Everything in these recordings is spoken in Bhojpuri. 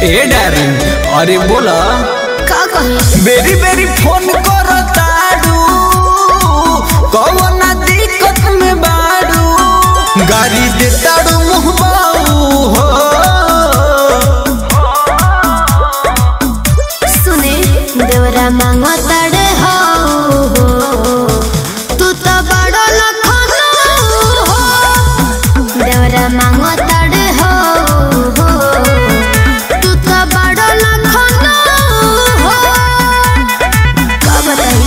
ए डार्लिंग अरे बोला का कही बेरी बेरी फोन करो तारू कौन दिक्कत में बारू गाड़ी दे तारू मुहबाऊ हो सुने देवरा मांगो तड़े हो तू तो बड़ो लखनो हो देवरा मांगो तड़े हो तू तो बड़ो लखनो हो का बताई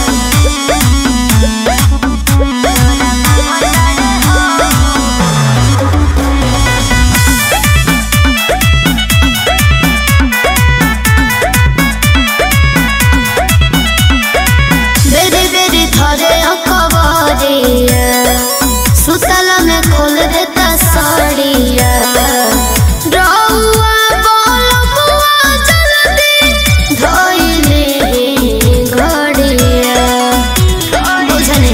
बेरी बेरी थरे अखबारिया सुतल में खोल देता साड़िया रउआ बोलबुआ जल्दी धइले घड़िया बुझने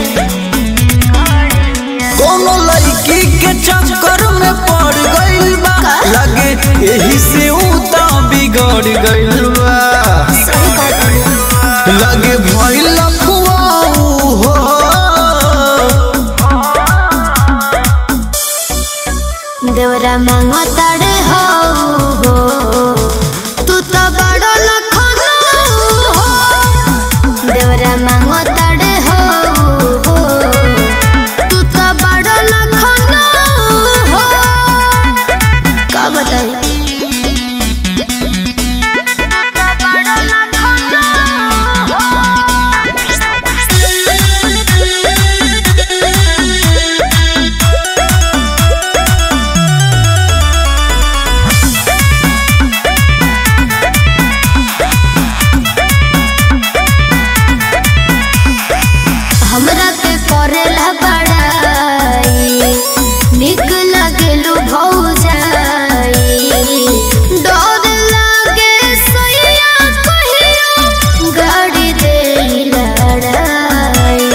कोनो लड़की के चक्कर में पड़ गइल बा लगे यही से ऊ तो बिगड़ गइल बा सही कहता लगे भइल लफुआऊ हो देवरा मांगो तड़े हो तू तो बड़ो लखनो हो देवरा मांगो तड़े हो तू तो बड़ो लखनो हो का बताई हमरा के करेला बड़ाई निक लगेलु भौजाई डर लागे सैया कहियो गाड़ी दे लड़ाई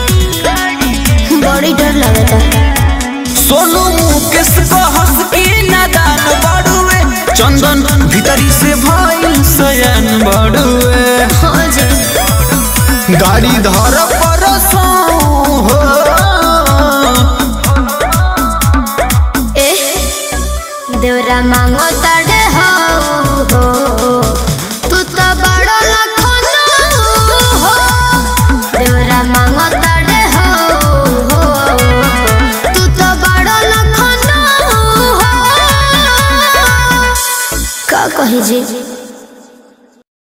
बड़ी डर लगता सोनू मुकेश को हंस के नादान बड़ुए चंदन भीतरी से भइल सयन बड़ुए हाँ जी गाड़ी धर परसों हो ए देवरा मांगो तड़े हो तू तो बड़ो लखनो हो देवरा मांगो तड़े हो तू तो बड़ो लखनो हो का कही जी